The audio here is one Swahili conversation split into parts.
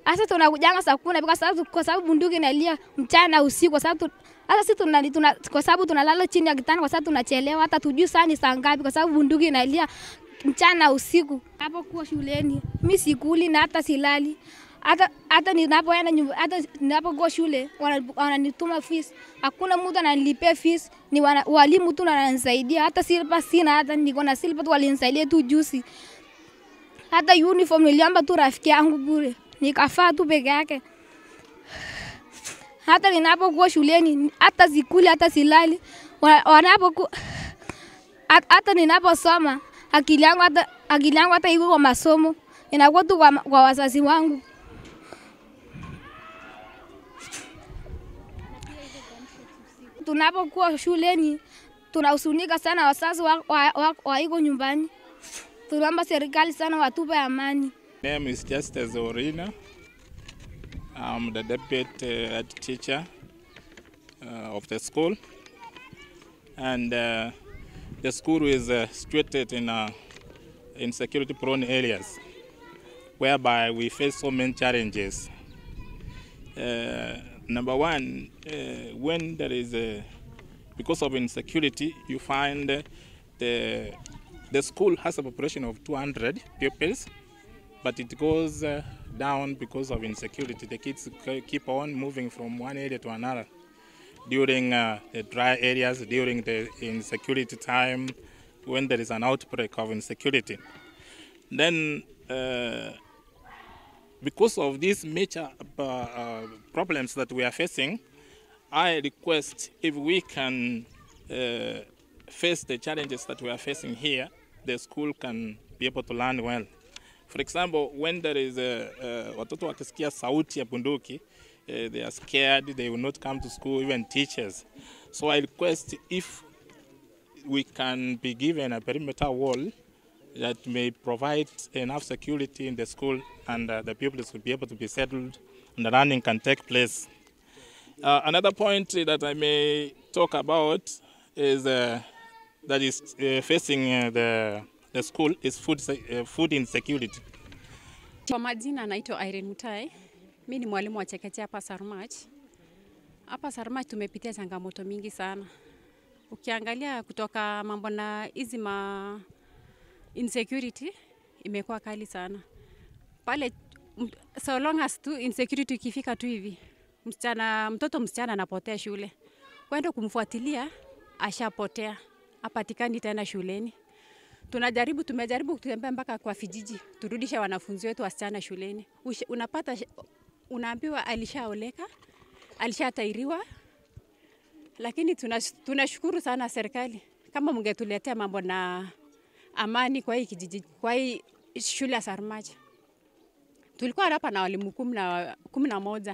Sasa tunakujanga saa kumi kwa sababu kwa sababu bunduki inalia mchana usiku, kwa sababu tu- hata sisi tuna, tuna, kwa sababu tunalala chini ya kitanda, kwa sababu tunachelewa, hata tujui saa ni saa ngapi, kwa sababu bunduki inalia mchana usiku. Hapo kuwa shuleni mi sikuli na hata silali hata hata ninapoenda nyumba, hata ninapokuwa shule wana- wananituma fees, hakuna mtu ananilipia fees, ni wana, walimu tu wananisaidia. Hata silpa sina, hata niko na silpa tu walinisaidia tu juzi. Hata uniform niliomba tu rafiki yangu bure, nikafaa tu peke yake. Hata ninapokuwa shuleni, hata sikuli, hata silali, Wa- wanapoku hat- hata ninaposoma akili yangu hata akili yangu hata iko kwa masomo inakuwa tu kwa, kwa wazazi wangu. Tunapokuwa shuleni tunahusunika sana, wazazi wa, wa, wa, wa iko nyumbani. Tunaomba serikali sana watupe amani. name is Justice Orina. I'm the deputy uh, head teacher uh, of the school. And uh, the school is uh, situated in, uh, in security prone areas whereby we face so many challenges. Uh, number one, uh, when there is a, because of insecurity, you find uh, the, the school has a population of 200 pupils but it goes uh, down because of insecurity. The kids k- keep on moving from one area to another during uh, the dry areas, during the insecurity time, when there is an outbreak of insecurity. Then, uh, because of these major uh, uh, problems that we are facing, I request if we can uh, face the challenges that we are facing here, the school can be able to learn well. For example, when there is a, uh, watoto wakisikia sauti ya bunduki, uh, they are scared, they will not come to school, even teachers. So I request if we can be given a perimeter wall that may provide enough security in the school and uh, the pupils will be able to be settled and the learning can take place. Uh, another point that I may talk about is uh, that is uh, facing uh, the, the school is food, se- uh, food insecurity. Kwa majina naitwa Irene Mutai. Mi ni mwalimu wa chekechea hapa Sarmach. Hapa Sarmach tumepitia changamoto mingi sana. Ukiangalia kutoka mambo na hizi ma insecurity imekuwa kali sana pale, m- so long as tu insecurity ikifika tu hivi, msichana mtoto msichana anapotea shule, kwenda kumfuatilia ashapotea, apatikani tena shuleni tunajaribu tumejaribu kutembea mpaka kwa vijiji turudishe wanafunzi wetu wasichana shuleni. Ush, unapata sh- unaambiwa alishaoleka, alishatairiwa, lakini tunash- tunashukuru sana serikali kama mngetuletea mambo na amani kwa hii kijiji, kwa hii shule ya Sarmach. Tulikuwa hapa na walimu kumi na kumi na moja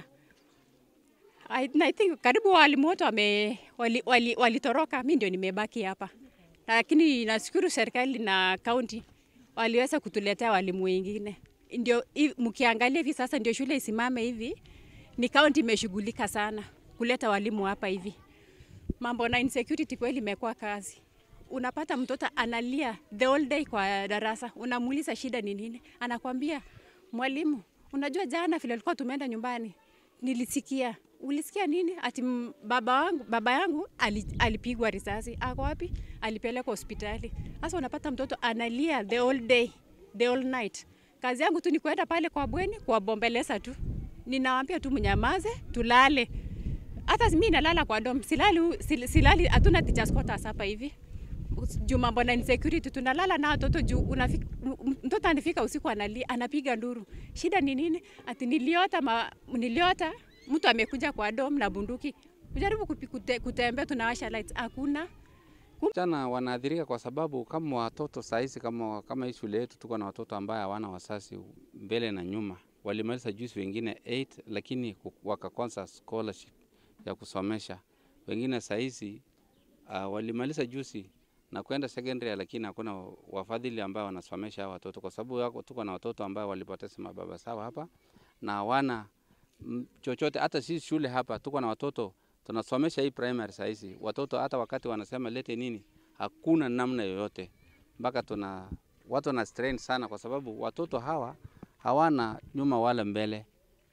I, I think karibu walimu wote wame walitoroka, wali, walitoroka, mi ndio nimebaki hapa, lakini nashukuru serikali na kaunti waliweza kutuletea walimu wengine. Ndio hi- mkiangalia hivi sasa, ndio shule isimame hivi, ni kaunti imeshughulika sana kuleta walimu hapa hivi. Mambo na insecurity kweli imekuwa kazi. Unapata mtoto analia the whole day kwa darasa, unamuuliza shida ni nini, anakwambia mwalimu, unajua jana vile alikuwa tumeenda nyumbani nilisikia. Ulisikia nini? Ati m- baba wangu, baba yangu ali, alipigwa risasi. Ako wapi? Alipelekwa hospitali. Sasa unapata mtoto analia the whole day, the whole night. Kazi yangu tu ni kwenda pale kwa bweni kuwabombeleza tu, ninawaambia tu mnyamaze, tulale. Hata mimi nalala kwa dom, silali, sil- silali, hatuna teachers quarters hapa hivi juu mambo na insecurity tunalala na watoto juu unafika, m- mtoto anafika usiku anali, anapiga nduru. Shida ni nini? Ati niliota ma, niliota mtu amekuja kwa dom na bunduki. Kujaribu kupi- kute, kutembea tunawasha lights hakuna. Vijana wanaathirika kwa sababu kama watoto sahizi, kama, kama hii shule yetu tuko na watoto ambaye hawana wasasi mbele na nyuma, walimaliza juzi wengine 8 lakini ku- wakakosa scholarship ya kusomesha. Wengine sahizi uh, walimaliza juzi na kwenda secondary, lakini hakuna wafadhili ambao wanasomesha hawa watoto, kwa sababu wako- tuko na watoto ambao walipoteza mababa sawa hapa na hawana mm, chochote. Hata sisi shule hapa tuko na watoto tunasomesha hii primary sahizi, watoto hata wakati wanasema lete nini, hakuna namna yoyote, mpaka tuna watu wana strain sana, kwa sababu watoto hawa hawana nyuma wala mbele.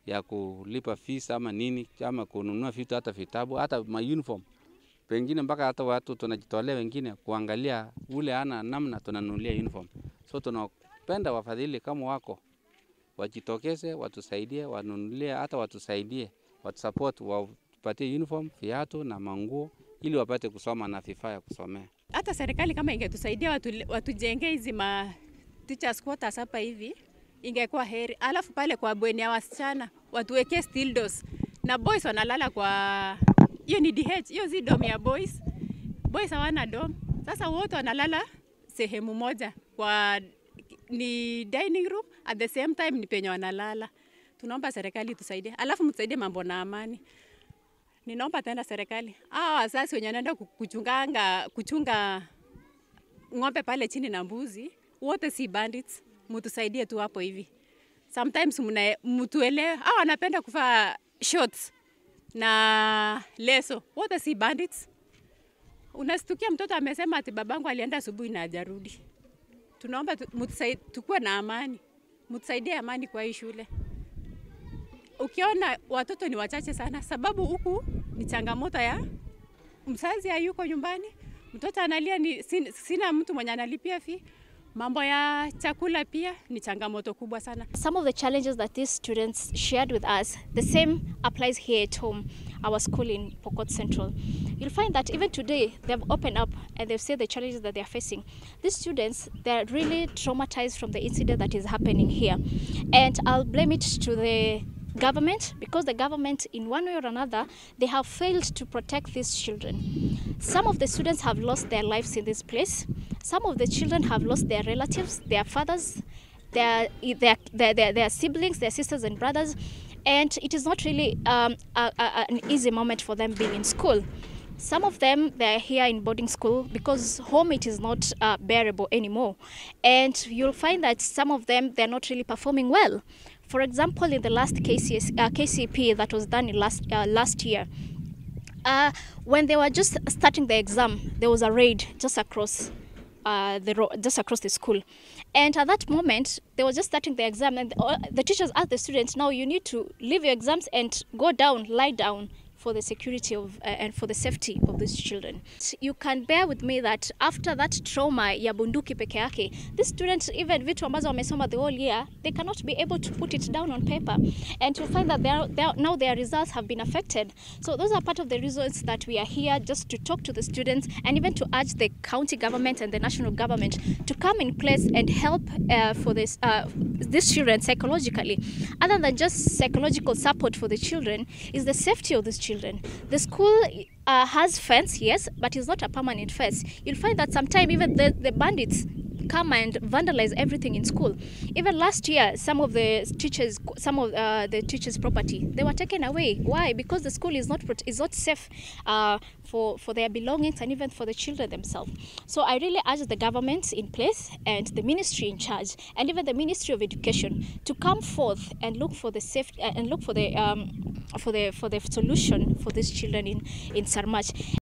ya kulipa fees ama nini ama kununua vitu hata vitabu hata ma uniform pengine mpaka hata watu tunajitolea wengine kuangalia ule ana namna tunanunulia uniform. So tunapenda wafadhili kama wako wajitokeze, watusaidie, wanunulie, hata watusaidie, watusupport, wapatie uniform, viatu na manguo ili wapate kusoma na vifaa ya kusomea. Hata serikali kama ingetusaidia watu, watujengee hizi ma teachers quarters hapa hivi ingekuwa heri. Alafu pale kwa bweni ya wasichana watuwekee steel doors na boys wanalala kwa hiyo ni DH, hiyo si dom ya boys. Boys hawana dom, sasa wote wanalala sehemu moja kwa ni dining room, at the same time ni penye wanalala. Tunaomba serikali tusaidie, alafu mtusaidie mambo na amani. Ninaomba tena serikali, hawa wazazi wenye wanaenda kuchunganga kuchunga ng'ombe pale chini na mbuzi, wote si bandits, mtusaidie tu hapo hivi. Sometimes mna mtuelewe, hawa wanapenda kuvaa shorts na leso, wote si bandits. Unastukia mtoto amesema ati babangu alienda asubuhi na hajarudi. Tunaomba tu, tukuwe na amani, mtusaidie amani kwa hii shule. Ukiona watoto ni wachache sana, sababu huku ni changamoto ya mzazi hayuko nyumbani, mtoto analia, ni sin, sina mtu mwenye analipia fee. Mambo ya chakula pia ni changamoto kubwa sana. Some of the challenges that these students shared with us, the same applies here at home, our school in Pokot Central. You'll find that even today they've opened up and they've said the challenges that they're facing. These students, they're really traumatized from the incident that is happening here. And I'll blame it to the government because the government in one way or another they have failed to protect these children some of the students have lost their lives in this place some of the children have lost their relatives their fathers their their their, their, their siblings their sisters and brothers and it is not really um, a, a, an easy moment for them being in school some of them they're here in boarding school because home it is not uh, bearable anymore and you'll find that some of them they're not really performing well for example, in the last KCS, uh, KCP that was done in last uh, last year, uh, when they were just starting the exam, there was a raid just across uh, the ro- just across the school, and at that moment they were just starting the exam, and the, the teachers asked the students, "Now you need to leave your exams and go down, lie down." for the security of uh, and for the safety of these children. You can bear with me that after that trauma ya bunduki peke yake, these students even vitu ambazo wamesoma the whole year, they cannot be able to put it down on paper and to find that they are, they are, now their results have been affected. So those are part of the reasons that we are here just to talk to the students and even to urge the county government and the national government to come in place and help uh, for this uh, these children psychologically. Other than just psychological support for the children, is the safety of these children children. The school uh, has fence, yes, but it's not a permanent fence. You'll find that sometimes even the, the bandits come and vandalize everything in school. Even last year, some of the teachers, some of uh, the teachers' property, they were taken away. Why? Because the school is not is not safe uh, for for their belongings and even for the children themselves. So I really urge the government in place and the ministry in charge and even the Ministry of Education to come forth and look for the safe and look for the um, for the for the solution for these children in in Sarmach.